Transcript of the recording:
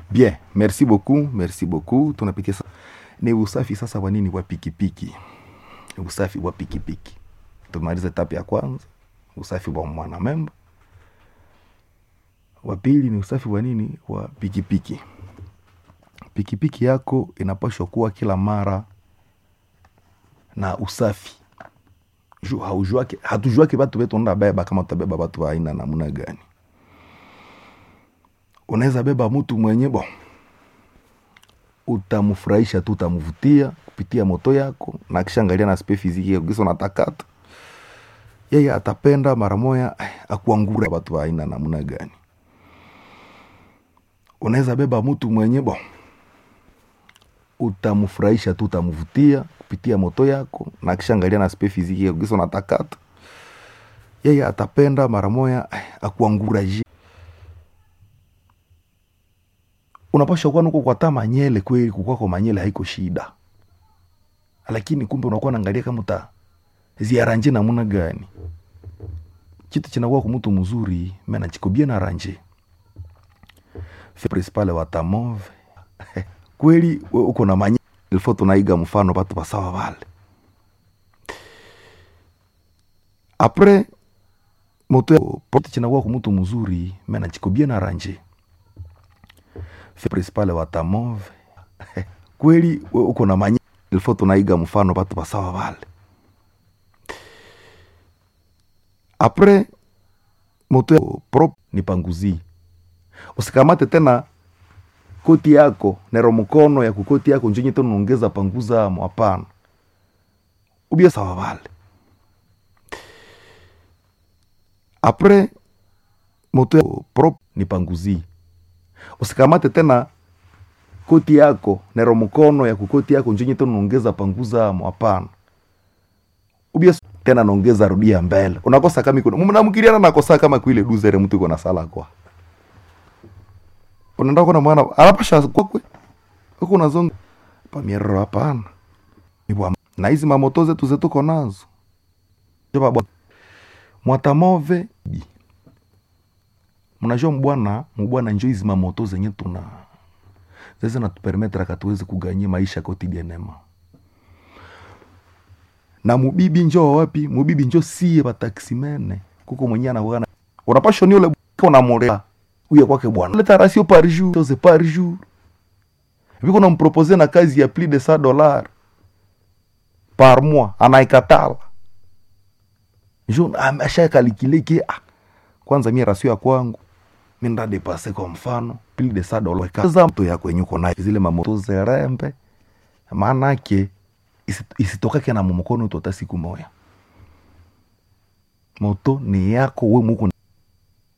Bien, merci beaucoup, merci beaucoup. Tunapitia sa... ni usafi sasa wa nini wa pikipiki, usafi wa pikipiki. Tumaliza etapu ya kwanza, usafi wa mwanamemba. Wa pili ni usafi wa nini wa pikipiki. Pikipiki yako inapaswa kuwa kila mara na usafi Ju- haujuake hatujuake batu betu onda beba kama utabeba batu wa aina namna gani unaweza beba mtu mwenye bo utamfurahisha tu utamvutia kupitia moto yako na kishangalia na spe fiziki yako kisa unatakata yeye atapenda mara moya eh, akuangura watu wa aina namna gani unaweza beba mtu mwenye bo utamfurahisha tu utamvutia kupitia moto yako na kishangalia na spe fiziki yako kisa unatakata yeye atapenda mara moya eh, akuanguraje unapasha kuwa nuko kwa taa manyele kweli kukwako manyele haiko shida lakini kumbe unakuwa naangalia kama uta ziaranje namuna gani kitu chinakuwa kwa mtu mzuri mena chikobia na ranje Fe principale wa tamove kweli we uko na manyele ilifo tunaiga mfano batu basawa vale apres moto ya- kitu chinakuwa kwa mtu mzuri mena chikobia na ranje Fe principale wa tamove kweli we uko na manyele ilifo tunaiga mfano batu basawa vale apres moto ya- prop ni panguzi usikamate tena koti yako nero mkono ya kukoti yako njenye tena unaongeza panguza amo hapana ubia sawa vale apres moto ya- prop ni panguzi usikamate tena koti yako nero mkono ya kukoti yako njenye tena unaongeza panguza amo hapana ubia s- tena naongeza rudia mbele unakosa kama iko mnamkiriana nakosa kama kuile duzere mtu iko na sala kwa unaenda kuna mwana anapasha kwakwe huko unazonga pamierero hapana Ni bwa- na hizi mamoto zetu zetuko nazo Joba bwa- mwatamove bi. mnajua mbwana mbwana njo hizi mamoto zenye tuna zeze natupermetra katuwezi kuganyia maisha kotidienema na mubibi njo wapi mubibi njo sie bataksimene kuko mwenye anawana unapasha ni ule unamolea uye kwake bwana leta ratio par jour chose par jour viko nampropose na kazi ya plus de 100 dollars par mois anaikatala jo ashakalikile ki ah, kwanza mie rasio ya kwangu mi ndadepase kwa mfano plus de 100 dollars kaza mto yako yenye uko nayo zile mamoto zerembe maanake isi- isitokake na mumukono tu hata siku moya moto ni yako we muko